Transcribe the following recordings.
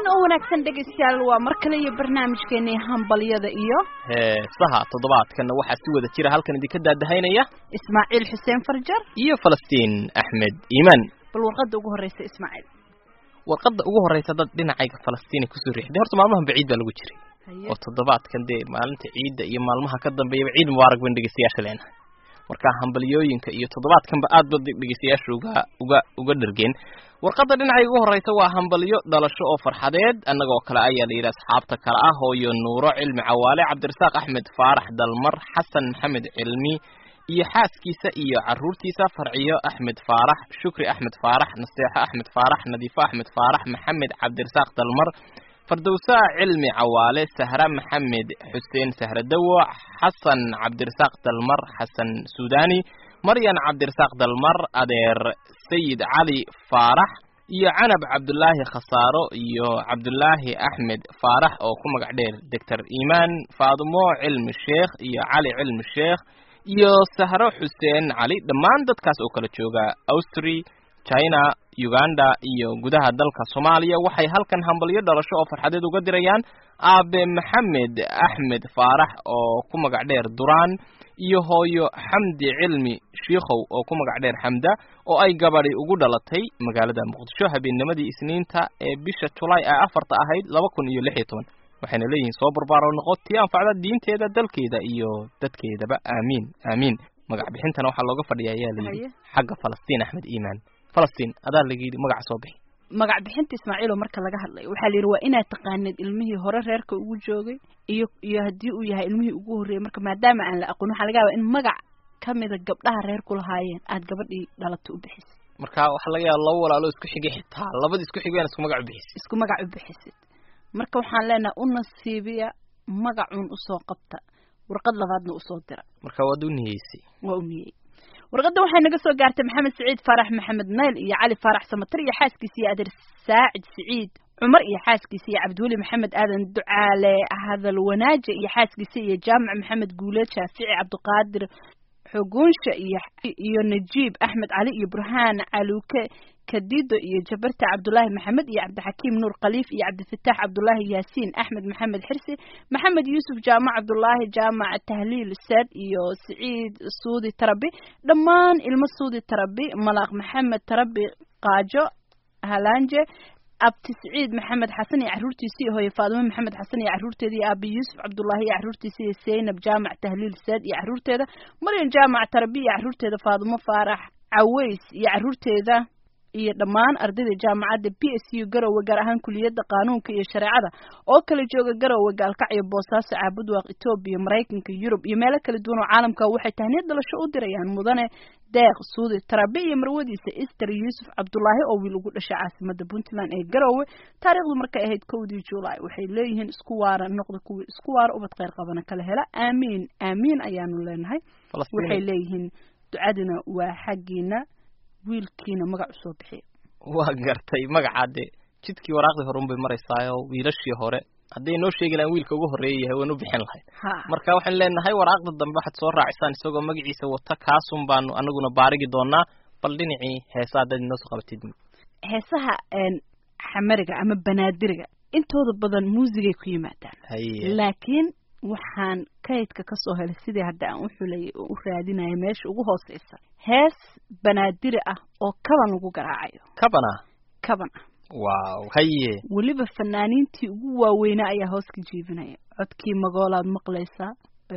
oo wanaagsan dhegaystayaal waa mar kale iyo barnaamijkeenii hambalyada iyo heesaha toddobaadkanna waxaa si wada jira halkan idinka daadahaynaya ismaaciil xuseen farjar iyo falastiin axmed iimaan bal warqadda ugu horreysa ismaaciil warqadda ugu horreysa dad dhinacayga falastiin ay kusoo riixday horta maalmahan baciid baa lagu jiray oo toddobaadkan dee maalinta ciidda iyo maalmaha ka dambeeyaba ciid mubaarak ban dhegeystayaasha leenahay marka hambalyooyinka iyo toddobaadkanba aad ba dhegeystayaasha uga uga uga dhargeen warqadda dhinacayga ugu horreysa waa hambalyo dhalasho oo farxadeed annagoo kale ayaa la yidhi asxaabta kale ah hooyo nuuro cilmi cawaale cabdirasaaq axmed faarax dalmar xasan maxamed cilmi iyo xaaskiisa iyo carruurtiisa farciyo axmed faarax shukri axmed faarax naseexo axmed faarax nadiifo axmed faarax maxamed cabdirasaaq dalmar fardowsaa cilmi cawaale sahra maxamed xuseen sahra dawo xasan cabdirasaaq dalmar xasan suudani maryan cabdirasaaq dalmar adeer sayid cali faarax iyo canab cabdulaahi khasaaro iyo cabdulaahi axmed faarax oo ku magac dheer doctor iimaan faadumo cilmi sheekh iyo cali cilmi sheekh iyo sahro xuseen cali dhammaan dadkaas oo kala jooga austri china uganda iyo gudaha dalka soomaaliya waxay halkan hambalyo dhalasho oo farxadeed uga dirayaan aabe maxamed axmed faarax oo ku magac dheer duraan iyo hooyo xamdi cilmi shiikhow oo ku magac dheer xamda oo ay gabadhi ugu dhalatay magaalada muqdisho habeennimadii isniinta ee bisha julaay ee afarta ahayd laba kun iyo lix iyo toban waxayna leeyihiin soo barbaaro noqo tii anfacda diinteeda dalkeeda iyo dadkeedaba aamiin aamiin magac bixintana waxaa looga fadhiya ayaa layidhi xagga falastiin axmed iimaan falastiin adaa laga yidhi magaca soo bixi magac bixinta ismaaciil oo marka laga hadlayo waxaa la yidhi waa inaad taqaanid ilmihii hore reerka ugu joogay iyo iyo haddii uu yahay ilmihii ugu horreeyey marka maadaama aan la aqoon waxaa laga yaabaa in magac ka mida gabdhaha reer ku lahaayeen aad gabadhii dhalato u bixisid marka waxaa laga yaaba laba walaalo isku xigay xitaa labada isku xigay isku magac u bixisid isku magac u bixisid marka waxaan leenahay u nasiibiya magacuun usoo qabta warqad labaadna usoo dira marka waad u niyeysay waa u niyey warqadda waxay naga soo gaartay maxamed siciid faarax maxamed nayl iyo cali faarax samatar iyo xaaskiisa iyo adeer saacid siciid cumar iyo xaaskiisa iyo cabdiweli maxamed aadan ducaale hadal wanaaje iyo xaaskiisa iyo jaamac maxamed guuleed shaafici cabdiqaadir xoguunsha iyo iyo najiib axmed cali iyo burhaan caluuke kadido iyo jabarta cabdulaahi maxamed iyo cabdixakiim nuur khaliif iyo cabdifataax cabdulaahi yaasiin axmed maxamed xirsi maxamed yuusuf jaamac cabdulaahi jaamac tahliil saad iyo siciid suudi tarabi dhammaan ilmo suudi tarabi malaaq maxamed tarabi qaajo halaanje abti siciid maxamed xasan iyo carruurtiisa iyo hooye faadimo maxamed xasan iyo carruurteeda iyo aabi yuusuf cabdullaahi iyo carruurtiisa iyo seynab jaamac tahliil saad iyo carruurteeda maryan jaamac tarabi iyo carruurteeda faadimo faarax caweys iyo carruurteeda iyo dhammaan ardayda jaamacadda b s u garowe gaar ahaan kuliyadda qaanuunka iyo shareecada oo kala jooga garowe gaalkacyo boosaaso caabudwaaq etoobiya maraykanka yurub iyo meelo kala duwan oo caalamka waxay tahniyad dhalasho u dirayaan mudane deeq suudi tarabe iyo marwadiisa ester yuusuf cabdulaahi oo wiil ugu dhashay caasimada puntland ee garowe taariikhdu markay ahayd kowdii julaay waxay leeyihiin isku waara noqda kuwii isku waara ubad kheyr qabana kala hela aamiin aamiin ayaanu leenahay waxay leeyihiin ducadina waa xaggiina wiilkiina magac usoo bixiya waa gartay magacaade jidkii waraaqdii hore unbay maraysaayo wiilashii hore hadday noo sheegi lahaan wiilka ugu horreeya yahay waan u bixin lahayd marka waxaan leenahay waraaqda dambe waxaad soo raacisaan isagoo magaciisa wata kaasun baanu anaguna baarigi doonaa bal dhinacii heesa haddaad inoo soo qabatid heesaha xamariga ama banaadiriga intooda badan muusigay ku yimaadaan laakiin waxaan kaydka ka soo helay sidii hadda aan u xulayay oo u raadinaya meesha ugu hooseysa hees banaadiri ah oo kaban lagu garaacayo kabana kaban ah waaw haye weliba fanaaniintii ugu waaweynaa ayaa hoos ka jiibinaya codkii magoolaad maqlaysaa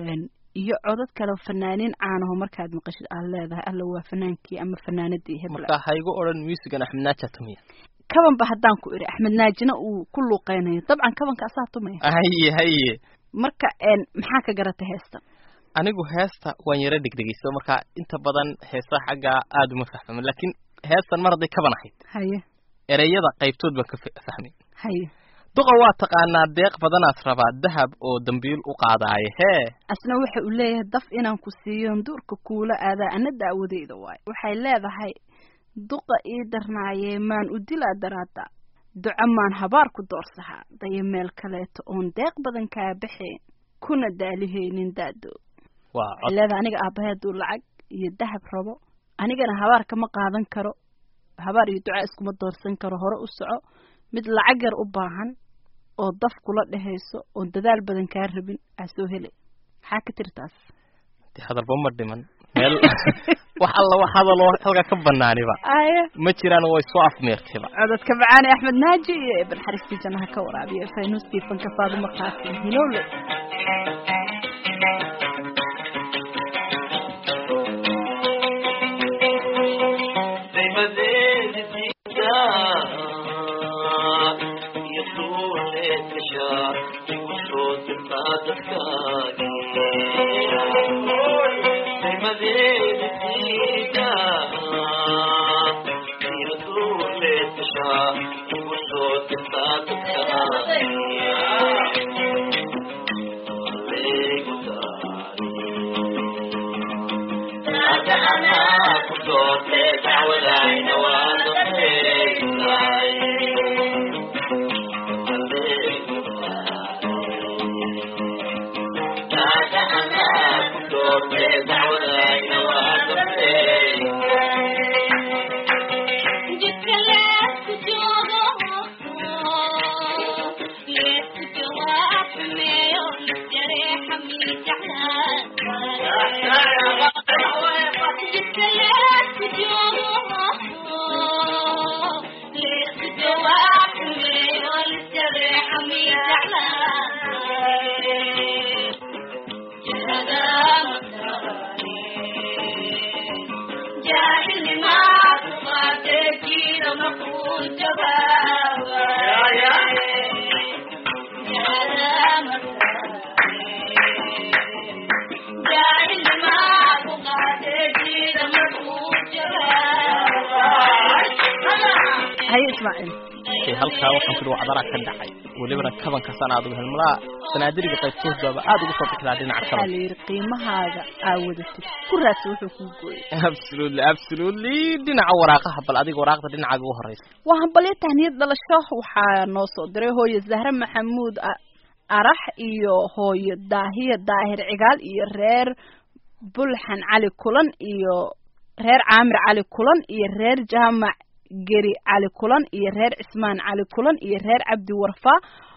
iyo codad kale fanaaniin caanaho markaad maqashid aad leedahay alla waa fanaankii ama fanaanadii hebla marka ha igu odhan musigan axmed naaja tumiya kabanba haddaan ku idhi axmed naajina uu ku luuqeynayo dabcan kabanka asaa tumaya haye haye marka maxaa ka garatay heestan anigu heesta waan yaro dhegdhegeyso marka inta badan heesaha xaggaa aada uma fahfahmin laakiin heestan mar hadday kaban ahayd haye ereyada qaybtood baan ka fahmay haye duqa waa taqaanaa deeq badanaad rabaa dahab oo dambiil u qaadaayo hee asna waxa uu leeyahay daf inaan ku siiyon duurka kuula aadaa ana daawadeyda waayo waxay leedahay duqa ii darnaayee maan u dilaa daraada duco maan habaar ku doorsahaa dayo meel kaleeto oon deeq badan kaa baxeen kuna daalihaynin daado waxay leedahay aniga aabahay hadduu lacag iyo dahab rabo anigana habaar kama qaadan karo habaar iyo duca iskuma doorsan karo hore u soco mid lacag yar u baahan oo daf kula dhehayso oon dadaal badan kaa rabin aa soo helay maxaa ka tirtaas dee hadalba ma dhiman meel wax alla wax hadaloo halka ka banaaniba aya ma jiraan way soo afmeertayba cododka macaane axmed naaji iyo eeban xariistii jannaha ka waraabiya faynuuskii fanka faaduma qaasim hilowle haye ismaaciil ee halkaa waxaan kudhi wacdara ka dhacay welibana kabanka sanaadugu helmalaa sanaadiriga qaybtoodaba aad ugu soo bixdaa dhinaca waxaa kaban la yidhi qiimahaaga aa wadatid ku raadsa wuxuu kuu gooyay absolutely absolutely dhinaca waraaqaha bal adiga waraaqda dhinacaaga ugu horeysa waa hambalyo tahniyad dhalasho waxaa noo soo diray hooyo zahre maxamuud a- arax iyo hooyo daahiya daahir cigaal iyo reer bulxan cali kulan iyo reer caamir cali kulan iyo reer jaamac geri cali kulan iyo reer cismaan cali kulan iyo reer cabdi warfa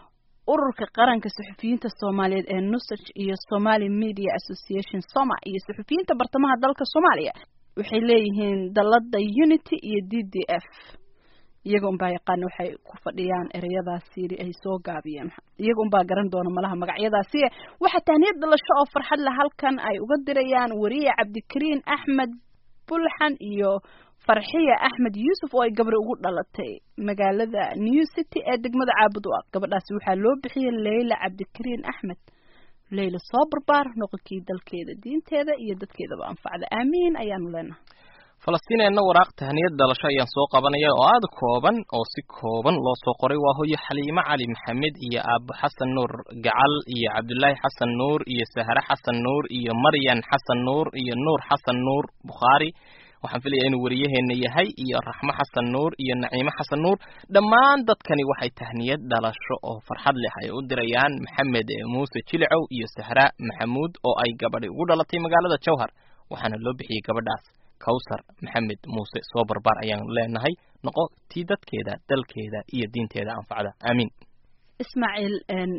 ururka qaranka suxufiyiinta soomaaliyeed ee nusaj iyo somali media association soma iyo suxufiyiinta bartamaha dalka soomaaliya waxay leeyihiin dalada unity iyo d d f iyaga unbaa yaqaana waxay ku fadhiyaan ereyadaasi ay soo gaabiyeen iyaga unbaa garan doona malaha magacyadaasi waxaa tahniyad dhalasho oo farxad leh halkan ay uga dirayaan wariye cabdikariin axmed bulxan iyo farxiya axmed yuusuf oo ay gabri ugu dhalatay magaalada new city ee degmada caabud u ah gabadhaasi waxaa loo bixiyey leyla cabdikariin axmed leyla soo barbaar noqonkii dalkeeda diinteeda iyo dadkeedaba anfacda aamiin ayaanu leenahay falastiineenna waraaq tahniyad dhalasho ayaan soo qabanaya oo aada kooban oo si kooban loo soo qoray waa hooyo xaliimo cali maxamed iyo aabo xasan nuur gacal iyo cabdulaahi xasan nuur iyo sahre xasan nuur iyo maryan xasan nuur iyo nuur xasan nuur bukhaari waxaan filaya inuu wariyaheena yahay iyo raxmo xasan nuur iyo naciimo xasan nuur dhammaan dadkani waxay tahniyad dhalasho oo farxad leh ay u dirayaan maxamed muuse jilicow iyo sahra maxamuud oo ay gabadhi ugu dhalatay magaalada jowhar waxaana loo bixiyey gabadhaas kawsar maxamed muuse soo barbaar ayaan leenahay noqo tii dadkeeda dalkeeda iyo diinteeda anfacda aamiin ismaaciil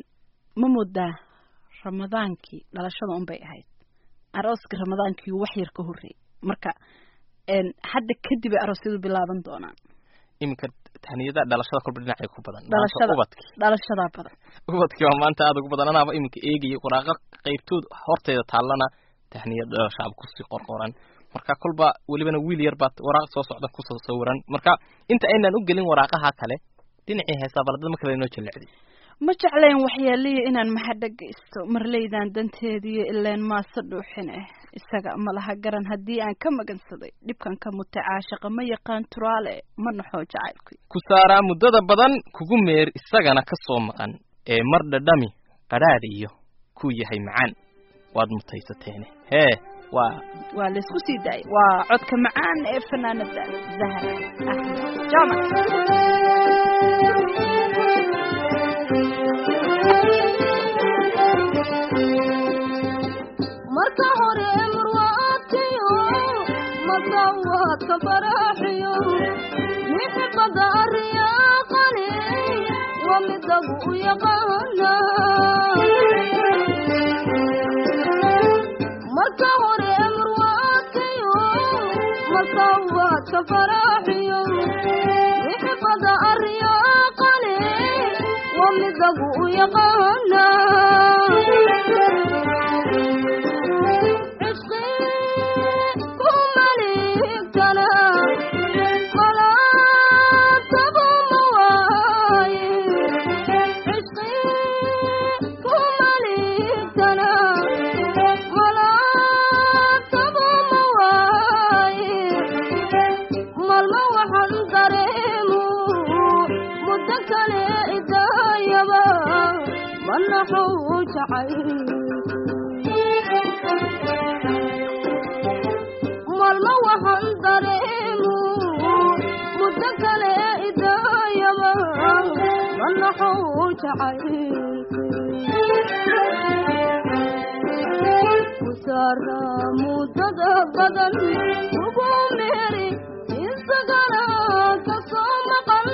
ma moodaa ramadaankii dhalashada unbay ahayd arooskii ramadaankii wax yar ka horreeyey marka hadda kadib ay aroosyadu bilaaban doonaan iminka tahniyada dhalashada kolba dhinacay ku badan dhalashada ubadki dhalashadaa badan ubadkii waa maanta aada ugu badan anaaba iminka eegaya waraaqa qaybtood horteeda taallana tahniyad dhalashaaba kusii qorqoran marka kolba welibana wiil yar baad waraaq soo socda kusoo sawiran marka inta aynaan u gelin waraaqaha kale dhinacii heesaa baladad ma kale inoo jallecday ma jeclayn waxyaaliya inaan mahadhagaysto marleydan danteediiyo ileen maase dhuuxin ah isaga malaha garan haddii aan ka magansaday dhibkan ka mutay caashaqa ma yaqaan turaale ma naxoo jacaylkuy ku saaraa muddada badan kugu meer isagana ka soo maqan ee mar dhadhami qadhaadh iyo kuu yahay macaan waad mutaysateene hee waa waa laysku sii daayay waa codka macaan ee fanaanada zahra axmed jaamac marka hore marwaadkayo madawaadka baraaxiyo mixibada ariyaaqani waa midagu u yaqaana marka hore marwaadkayo masawaadka faraaxiyo mixibada aryaaqale waa midagu u yaqaana cishqi ku maligtana malaataba ma waaye cishqi ku maligtana malaataba ma waaye malma waxaan dareemu muddo kale idaayaba manaxuu jacay malma waxaan dareemu muddo kale idaayaba manaxuu jacay kusaara muddada badan ugu meeri isagana kasoo maqan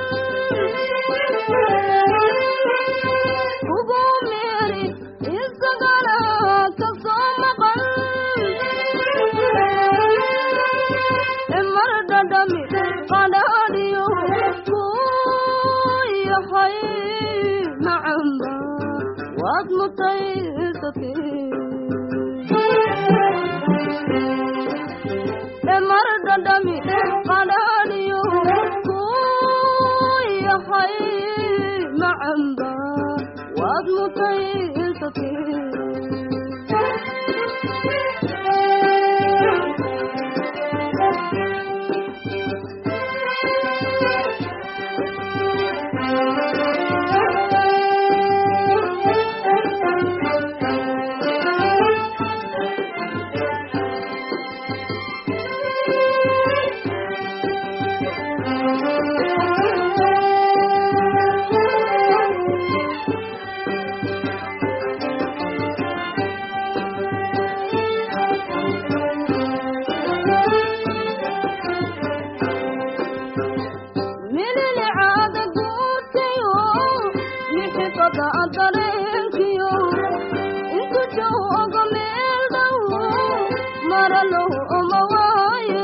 ugu meeri isagana kasoo maqan mar dhadhami qadhaadhiyo ku yahay macamba waad mutaysatay mar dhadhami qadhaadhiyo ku yahay macamba waad mutaysatay mililicaada guurtayo mixifada dareenkiyo intu jooga meel dhow maralow oma waaye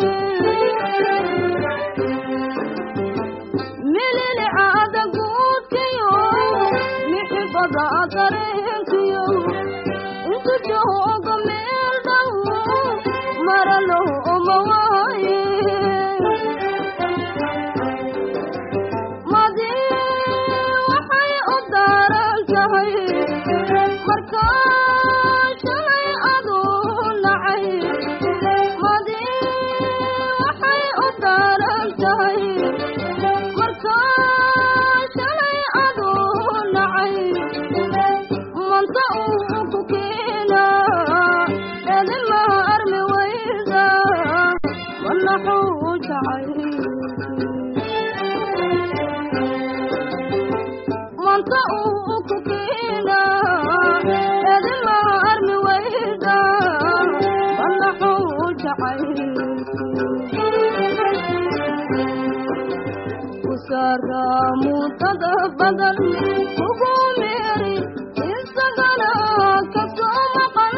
mililicaada guurtayo mixifada dareenkiyo intu jooga meel dhow maralow oma waaye madi waxay u daaran tahay markaa shalay aduu nacay madi waxay u daaran tahay markaa shalay aduu nacay manta uu ku keena edimaha armi weyda manaxuu jacay manta uu ku keena edimaha armi weyda manaxuu jacay kusaara muddada badan ugu meeri isagana kasoo maqan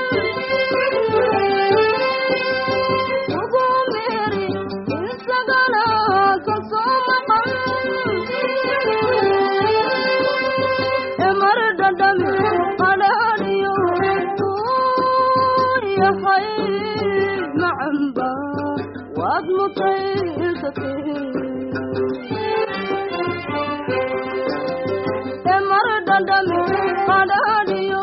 ugu meeri isagana kasoo maqan mar dhadhami qadhaadhiyo uu yahay macamba waad mutaysatay mar dhadhami qadhaadhiyo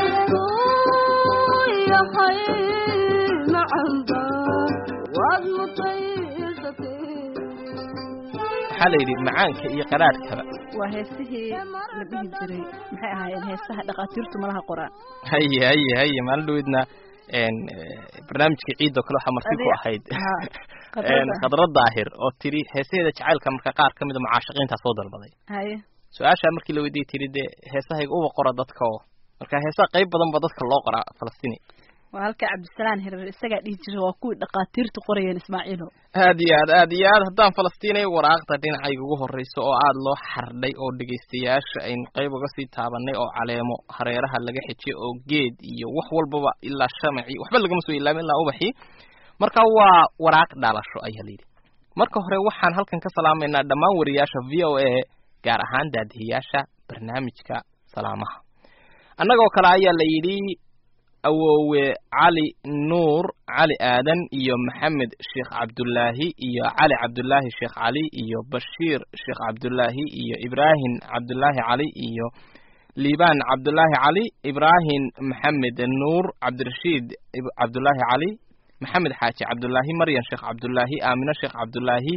uu yahay macamba waad mutaysatay waxaa la yidhi macaanka iyo qaraadhkaba waa heesihii la dhihi jiray maxay ahaayeen heesaha dhakhaatiirtu malaha qoraan haye haye haye maalin dhaweydna n barnaamijkii ciid oo kale waxaa marti ku Adiga- ahayd ha, n khadradda. khadra daahir oo tiri heesaheeda jacaylka marka qaar ka mida mucaashaqiintaa soo dalbaday haye su-aashaa markii la weydiiyey tiri dee heesahayga uba qora dadka oo marka heesaha qayb badan ba dadka loo qoraa falastini waa halka cabdisalaan hirar isagaa dhihi jira waa kuwii dhaqaatiirtu qorayeen ismaaciilo aad iyo aad aad iyo aad haddaan falastiinay waraaqda dhinacayga ugu horreyso oo aada loo xardhay oo dhegaystayaasha aynu qayb uga sii taabanay oo caleemo hareeraha laga xijiyay oo geed iyo wax walbaba ilaa shamaci waxba lagama soo ilaamin ilaa ubaxii marka waa waraaq dhalasho ayaa layidhi marka hore waxaan halkan ka salaamaynaa dhammaan wariyaasha v o a gaar ahaan daadihiyaasha barnaamijka salaamaha annagoo kale ayaa la yidhi awoowe cali nuur cali aadan iyo maxamed sheekh cabdullaahi iyo cali cabdullaahi sheekh cali iyo bashiir sheekh cabdullaahi iyo ibraahim cabdullaahi cali iyo liibaan cabdullaahi cali ibraahim maxamed nuur cabdirashiid cabdullaahi cali maxamed xaaji cabdullaahi maryan sheekh cabdullaahi aamino sheekh cabdullaahi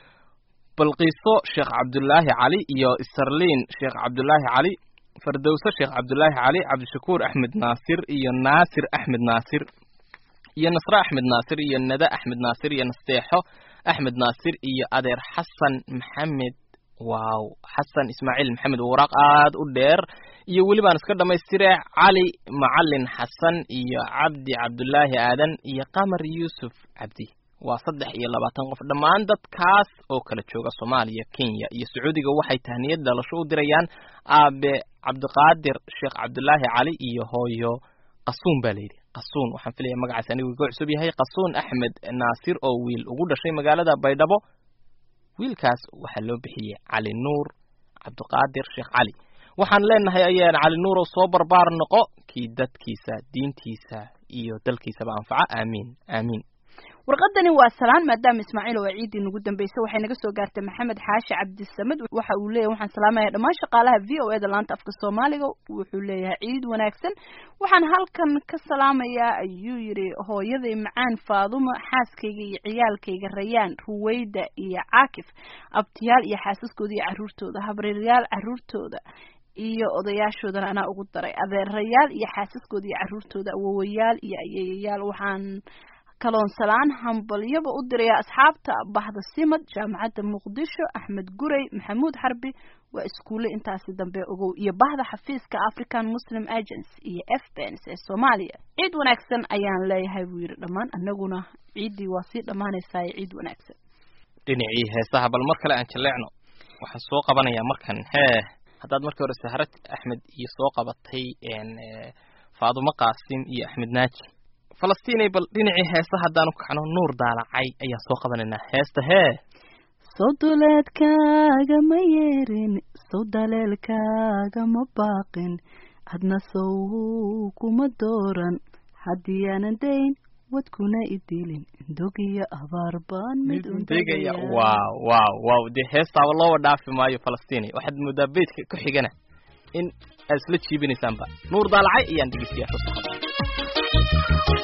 balqiiso sheekh cabdullaahi cali iyo isarliin sheekh cabdullaahi cali fardowse sheekh cabdullaahi cali cabdishakuur axmed naasir iyo naasir axmed naasir iyo nasre axmed naasir iyo nade axmed naasir iyo nasteexo axmed naasir iyo adeer xasan maxamed waaw xasan ismaaciil maxamed waraaq aad u dheer iyo welibaan iska dhammaystire cali macalin xasan iyo cabdi cabdullaahi aadan iyo qamar yuusuf cabdi waa saddex iyo labaatan qof dhammaan dadkaas oo kala jooga soomaaliya kenya iyo sacuudiga waxay tahniyad dhalasho u dirayaan aabe cabdiqaadir sheekh cabdullaahi cali iyo hooyo qasuun baa layidhi qasuun waxaan filaya magacaas anigu iga cusub yahay qasuun axmed naasir oo wiil ugu dhashay magaalada baydhabo wiilkaas waxaa loo bixiyey cali nuur cabdiqaadir sheekh cali waxaan leenahay ayaan cali nuur oo soo barbaar noqo kii dadkiisa diintiisa iyo dalkiisaba anfaca aamiin aamiin warqadani waa salaan maadaama ismaaciil oo ciidii nagu dambeysay waxay naga soo gaartay maxamed xaashi cabdisamed waxa uu leeyahay waxaan salaamaya dhammaan shaqaalaha v o e da laanta afka soomaaliga wuxuu leeyahay ciid wanaagsan waxaan halkan ka salaamayaa ayuu yidhi hooyaday macaan faadumo xaaskayga iyo ciyaalkayga rayaan ruweyda iyo caakif abtiyaal iyo xaasaskooda iyo caruurtooda habriiryaal caruurtooda iyo odayaashoodana anaa ugu daray adeerayaal iyo xaasaskooda iyo caruurtooda awowayaal iyo ayeeyayaal waxaan kaloon salaan hambalyaba u diraya asxaabta bahda simad jaamacadda muqdisho axmed gurey maxamuud xarbi waa iskuulle intaasi dambe ogow iyo bahda xafiiska african muslim agency iyo f bens ee soomaaliya ciid wanaagsan ayaan leeyahay buu yidhi dhammaan annaguna ciiddii waa sii dhammaanaysaa ciid wanaagsan dhinacii heesaha bal mar kale aan jaleecno waxaan soo qabanayaa markan hee haddaad markii hore sahrad axmed iyo soo qabatay faadumo qaasim iyo axmed naaji falastiinay bal dhinacii heesa haddaanu kacno nuur daalacay ayaan soo qabanaynaa heesta hee sow duleedkaaga ma yeerin sow daleelkaaga ma baaqin hadna sow kuma dooran haddii aanan dayn wadkuna idilin dogiyo abaar baan mid degaya waaw waaw waaw dee heestaaba looba dhaafi maayo falastiinay waxaad moodaa beydka ku xigana in aad isla jiibinaysaanba nuur daalacay ayaan dhegeystayaa soo socda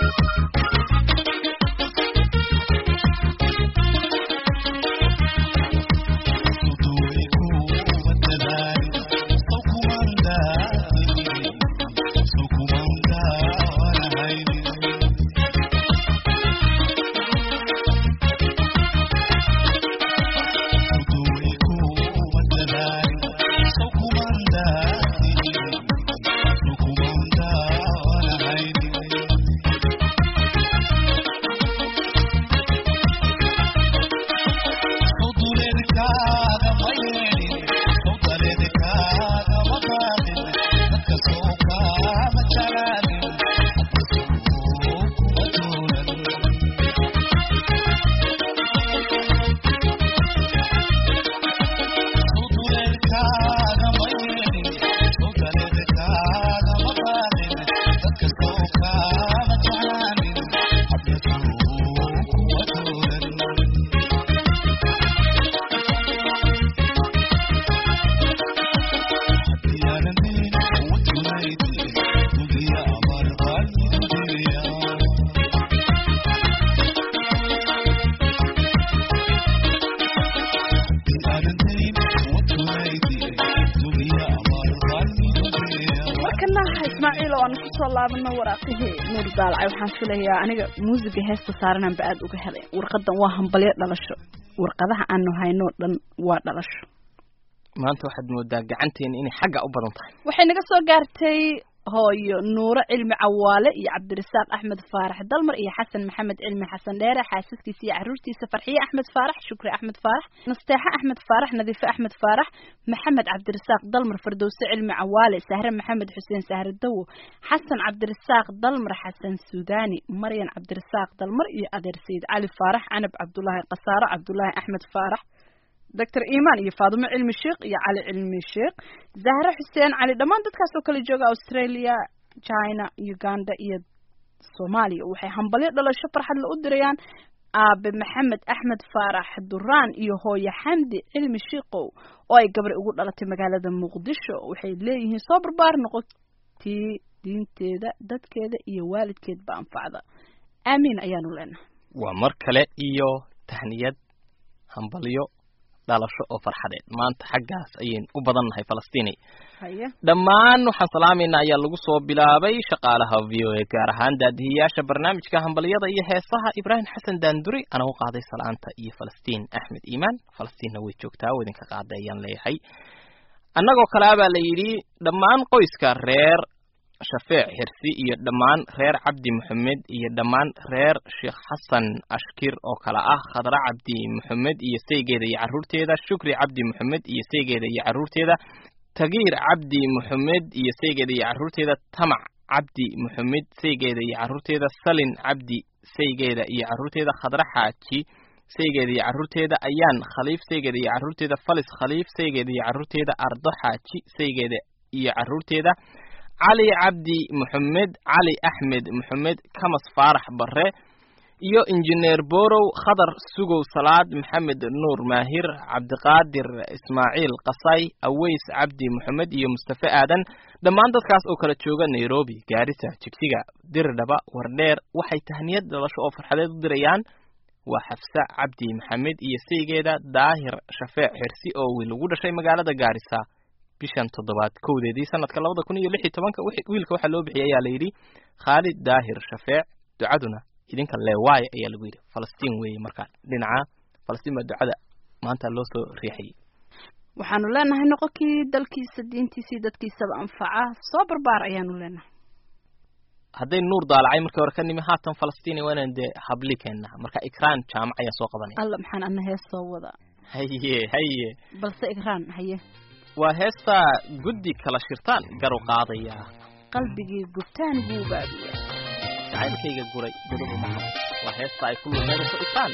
laabano waraaqihii nuur daalacay waxaan filayaa aniga muusiga heesta saarananba aada uga helay warqadan waa hambalyo dhalasho warqadaha aanu haynoo dhan waa dhalasho maanta waxaad moodaa gacanteena inay xagga u badan tahay waxay naga soo gaartay hooyo nuuro cilmi cawaale iyo cabdirasaaq axmed faarax dalmar iyo xasan maxamed cilmi xasan dheere xaasaskiisa iyo caruurtiisa farxiye axmed faarax shukri axmed faarax nasteexe axmed faarax nadiife axmed faarax maxamed cabdirasaaq dalmar fardowse cilmi cawaale sahre maxamed xuseen sahre dawo xasan cabdirasaaq dalmar xasan suudani maryan cabdirasaaq dalmar iyo adeer sayid cali faarax canab cabdulaahi qasaaro cabdulaahi axmed faarax doctor imaan iyo faadumo cilmi sheekh iyo cali cilmi sheekh zahre xuseen cali dhammaan dadkaas oo kale jooga australia china uganda iyo soomaaliya waxay hambalyo dhalasho farxadle u dirayaan aabe maxamed axmed faarax duraan iyo hooyo xamdi cilmi shiikow oo ay gabri ugu dhalatay magaalada muqdisho waxay leeyihiin soo barbaar noqotii diinteeda dadkeeda iyo waalidkeedba anfacda aamiin ayaanu leenahay waa mar kale iyo tahniyad hambalyo dhalasho oo farxadeed maanta xaggaas ayaynu u badannahay falastiini haye dhammaan waxaan salaamaynaa ayaa lagu soo bilaabay shaqaalaha v o a gaar ahaan daadihiyaasha barnaamijka hambalyada iyo heesaha ibraahim xasan daanduri ana u qaaday salaanta iyo falastiin axmed iimaan falastiinna way joogtaa oo idinka qaaday ayaan leeyahay annagoo kale abaa la yidhi dhammaan qoyska reer shafeec xirsi iyo dhammaan reer cabdi maxamed iyo dhammaan reer sheekh xasan ashkir oo kale ah khadra cabdi maxamed iyo saygeeda iyo carruurteeda shukri cabdi maxamed iyo saygeeda iyo carruurteeda tagiir cabdi maxamed iyo saygeeda iyo carruurteeda tamac cabdi maxamed saygeeda iyo carruurteeda salin cabdi saygeeda iyo carruurteeda khadra xaaji saygeeda iyo carruurteeda ayaan khaliif saygeeda iyo carruurteeda falis khaliif saygeeda iyo carruurteeda ardo xaaji saygeeda iyo carruurteeda cali cabdi maxamed cali axmed maxamed kamas faarax barre iyo injineer borow khadar sugow salaad maxamed nuur maahir cabdiqaadir ismaaciil qasay aweys cabdi maxamed iyo mustafe aadan dhammaan dadkaas oo kala jooga nairobi gaarisa jigsiga dirdhaba wardheer waxay tahniyad dhalasho oo farxadeed u dirayaan waa xafsa cabdi maxamed iyo saygeeda daahir shafeec xirsi oo wiil ugu dhashay magaalada gaarisa bishan toddobaad kowdeedii sanadka labada kun iyo lix iyo tobanka wiilka waxaa loo bixiyay ayaa la yidhi khaalid daahir shafeec ducaduna idinka leewaaye ayaa lagu yidhi falastiin weeye markaa dhinaca falastiin baa ducada maanta loo soo riixayay waxaanu leenahay noqonkii dalkiisa diintiisii dadkiisaba anfaca soo barbaar ayaanu leenahay hadday nuur daalacay markii hore ka nimi haatan falastiin waa inaan dee habli keenna marka ikraan jaamac ayaa soo qabanaya alla maxaan ana hees soo wada haye haye balse ikraan haye waa heestaa guddi kala shirtaan garu qaadaya qalbigii gubtaan buu baabiya jacaylkayga guray godoba maxamed waa heesta ay ku lumeynayso ifaan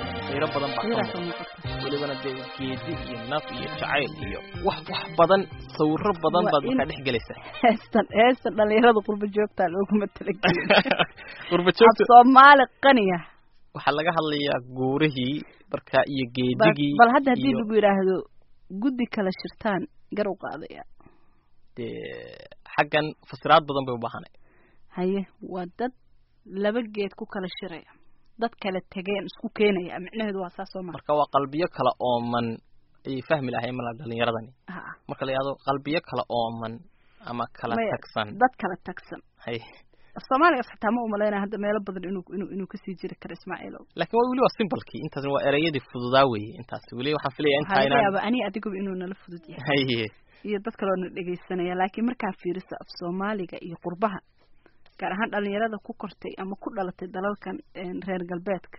qiiro badan baa ka qiiraasa muuqda. muuqata welibana dee geedi iyo naf iyo jacayl iyo wax wax badan sawiro badan Waa baad in- markaa dhex gelaysaa heestan heestan dhalinyarada qurba joogtaa looguma talagelin qurba af joogta soomaali qaniya waxaa laga hadlayaa guurihii markaa iyo bal geedigii bal hadda haddii iyo lagu yidhaahdo guddi kala shirtaan gar u qaadaya dee xaggan fasiraad badan bay u baahanay haye waa dad laba geed ku kala shiraya dad kala tegeen isku keenaya micnaheedu waa saas soo maa marka waa qalbiyo kala ooman ayay fahmi lahayn mala dhalinyaradani ha marka la yidhahdo qalbiyo kala ooman ama kala Maya, tagsan dad kala tagsan hay af soomaaligaas xitaa ma umalaynaya hadda meelo badan inuu inuu inuu kasii jiri karo ismaaciilow laakiin waa weli waa simbalkii intaas waa ereyadii fududaa weeye intaas weli waxaan filaya waxaa intaa laga inaan yaabaa aniga adiguba inuu nala fudud yahay haye iyo dad kaloo na dhegaysanaya laakiin markaa fiiriso af soomaaliga iyo qurbaha gaar ahaan dhalinyarada ku kortay ama ku dhalatay dalalkan een, reer galbeedka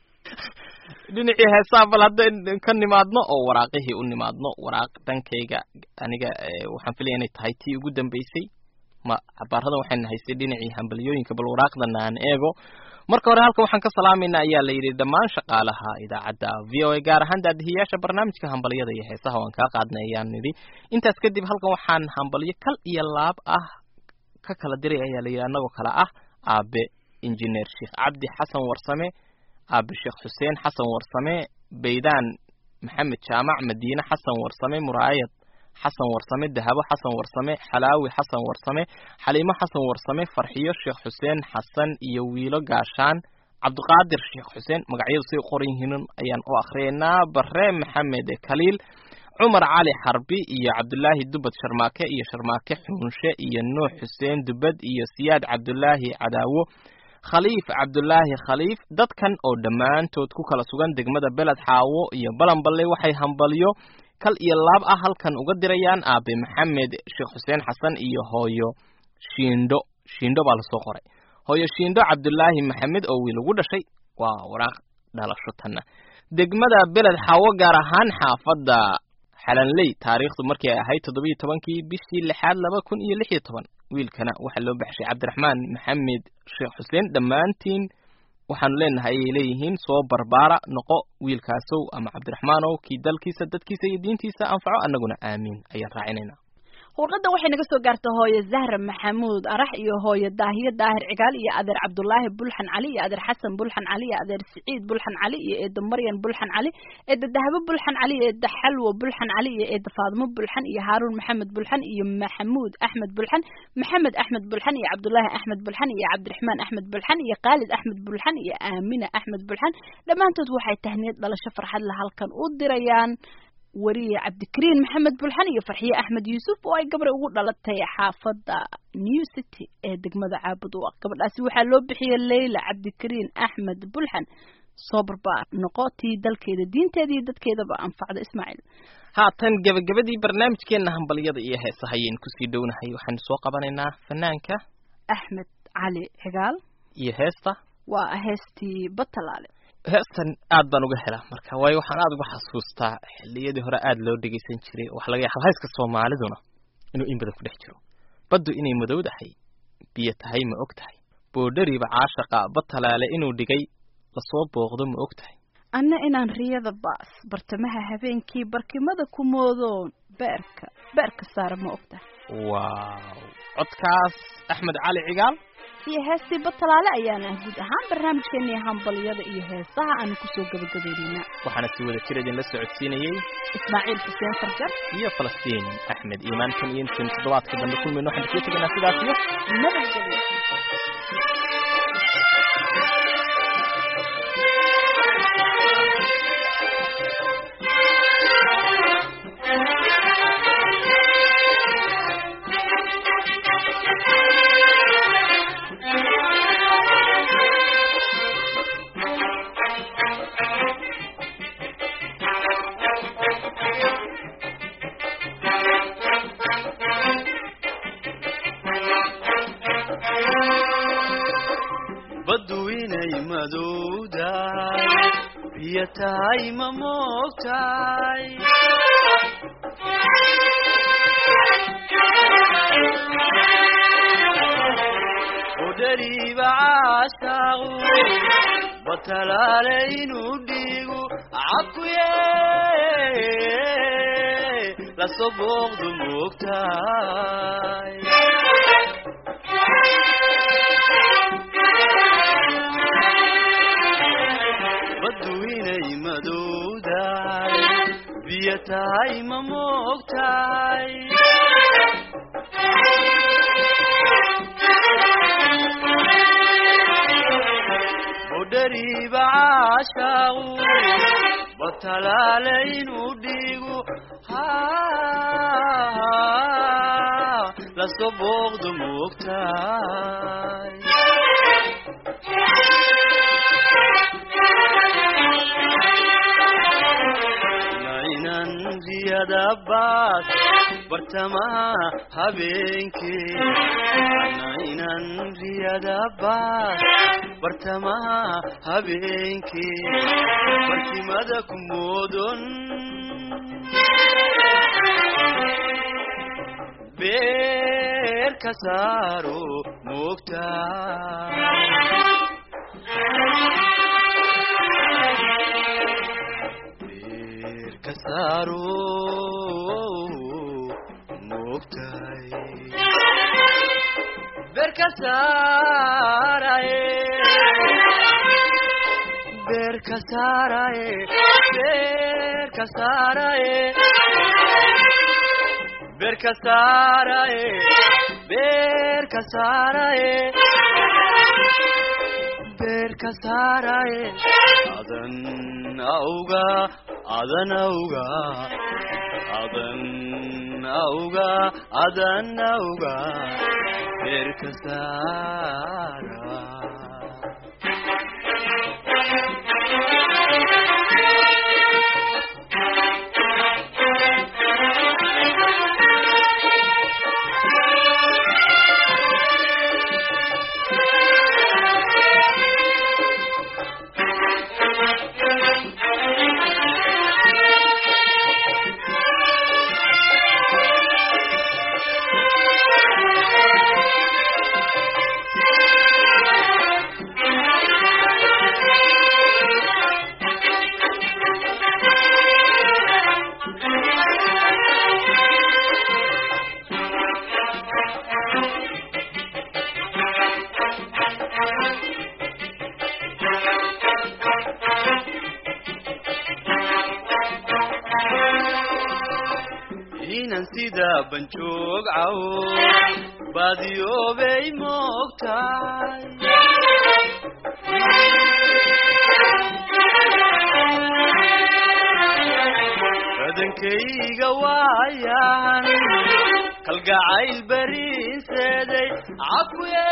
dhinacii heesaa bal haddayn ka nimaadno oo waraaqihii u nimaadno waraaq dhankayga aniga eh, waxaan filaya inay tahay tii ugu dambeysay ma cabaaradan waxayna haystay dhinacii hambalyooyinka bal waraaqdana aan eego marka hore halkan waxaan ka salaamayna ayaa la yidhi dhammaan shaqaalaha idaacadda v o a gaar ahaan daadihiyaasha barnaamijka hambalyada iyo heesaha waan kaa qaadnay ayaan nidhi intaas kadib halkan waxaan hambalyo kal iyo laab ah ka kala diray ayaa la yidhi annagoo kale ah aabe injineer sheekh cabdi xasan warsame aabe sheekh xuseen xasan warsame baydaan maxamed jaamac madiine xasan warsame muraayad xasan warsame dahabo xasan warsame xalaawi xasan warsame xaliimo xasan warsame farxiyo sheekh xuseen xasan iyo wiilo gaashaan cabdiqaadir sheekh xuseen magacyadu say u qoran yihiin ayaan u akhriyaynaa bare maxamed kaliil cumar cali xarbi iyo cabdulaahi dubad sharmaake iyo sharmaake xuunshe iyo nuux xuseen dubad iyo siyaad cabdulaahi cadaawo khaliif cabdulaahi khaliif dadkan oo dhammaantood ku kala sugan degmada beled xaawo iyo balanballe waxay hambalyo kal iyo laab ah halkan uga dirayaan aabe maxamed sheekh xuseen xasan iyo hooyo shiindho shiindho baa lasoo qoray hooyo shiindho cabdulaahi maxamed oo wiil ugu dhashay waa waraaq dhalasho tanna degmada beled xaawo gaar ahaan xaafadda xalanley taariikhdu markii ay ahayd toddobiyo tobankii bishii lixaad laba kun iyo lix iyo toban wiilkana waxaa loo baxshay cabdiraxmaan maxamed sheekh xuseen dhammaantiin waxaanu leenahay ayay leeyihiin soo barbaara noqo wiilkaasow ama cabdiraxmaanow kii dalkiisa dadkiisa iyo diintiisa anfaco annaguna aamiin ayaan raacinaynaa warqadda waxay naga soo gaartay hooye zahra maxamuud arax iyo hooye daahiye daahir cigaal iyo adeer cabdulaahi bulxan cali iyo adeer xasan bulxan cali iyo adeer siciid bulxan cali iyo eeda maryan bulxan cali eeda dahabo bulxan cali iyo eeda xalwo bulxan cali iyo eeda faadimo bulxan iyo haaruun maxamed bulxan iyo maxamuud axmed bulxan maxamed axmed bulxan iyo cabdulaahi axmed bulxan iyo cabdiraxmaan axmed bulxan iyo khaalid axmed bulxan iyo aamina axmed bulxan dhammaantood waxay tahniyad dhalasho farxad la halkan u dirayaan wariye cabdikariin maxamed bulxan iyo farxiye axmed yuusuf oo ay gabray ugu dhalatay xaafadda new city ee degmada caabud u ah gabadhaasi waxaa loo bixiyey leyla cabdikariin axmed bulxan soo barbaar noqo tii dalkeeda diinteeda iyo dadkeedaba anfacda ismaaciil haatan gebagabadii barnaamijkeenna hambalyada iyo heesaha ayaynu kusii dhownahay waxaanu soo qabanaynaa fanaanka axmed cali cigaal iyo heesta waa heestii batalaale heestan aad baan uga helaa marka waayo waxaan aad uga xasuustaa xilliyadii hore aad loo dhegeysan jiray waxa laga yaaba hayska soomaaliduna inuu in badan ku dhex jiro baddu inay madowdahay biyo tahay ma og tahay boodhariba caashaqa batalaale inuu dhigay lasoo booqdo ma og tahay anna inaan riyada baas bartamaha habeenkii barkimada ku moodoon beerka beerka saara ma og tahay waaw codkaas axmed cali cigaal iyo heestii batalaale ayaana ah guud ahaan barnaamijkeennii hambalyada iyo heesaha aanu kusoo gabagabaynaynaa waxaana si wada jir idinla socodsiinayey ismaaciil xuseen farjar iyo falastiin axmed iimaankan iyo intan toddobaadka dambe kulmayno waxaan kusoo tegaynaa sidaas iyo nabadgelyo baddu inay madowdahay biyo tahay ma moogtahay udhariiba caashaaqu batalaale inuu dhiigu cakuye lasoo booqdu moogtaay baddu inay madowdahay biyo tahay ma moogtahay udhariiba caashaaqu batalaale inuu dhiigu lasoo booqdu moogtahay nainan riyada baas bartamaha habeenkii nainan riyada baas bartamaha habeenkii barkimada ku moodon beer ka saaro moogtaa beer ka saaro moogtahay beer ka saaraye beer ka saaraye beer ka saaraye beer ka saaraye beer ka saaraye beer ka saaraye adan auga adan auga adan auga adan auga beer ka saara inan sida banjoog cawo baadiyoobay moogtahay badankayga waayan kalgacayl bariinseeday cakuye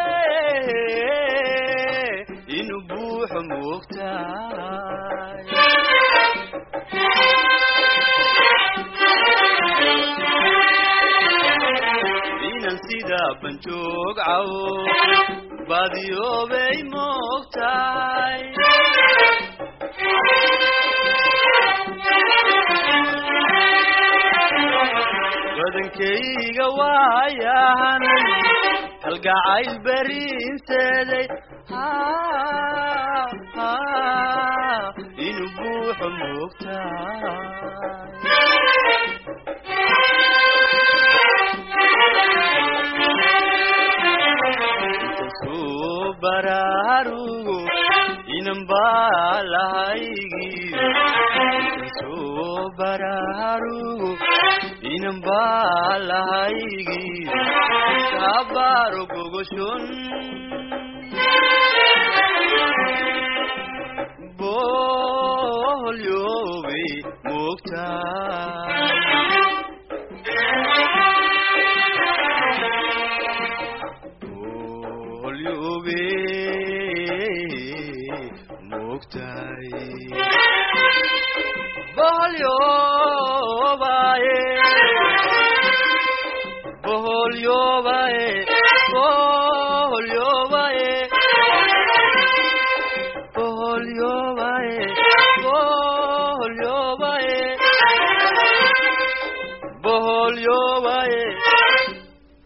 inuu buuxo moogtahay inan sida banjoog cawo baadiyoobay moogtahay badankayga waayan kalgacayl bariinseeday inuu buuxo moogtahay soo baraarugo inan baalahaygiyo soo baraarugo inan baalahaygiyo kabaaro gogoshon boholyobe moogtaa olyobe moogtahay boholyobaye boholyobaye boholyobaye boholyobaye boholyobaye boholyobaye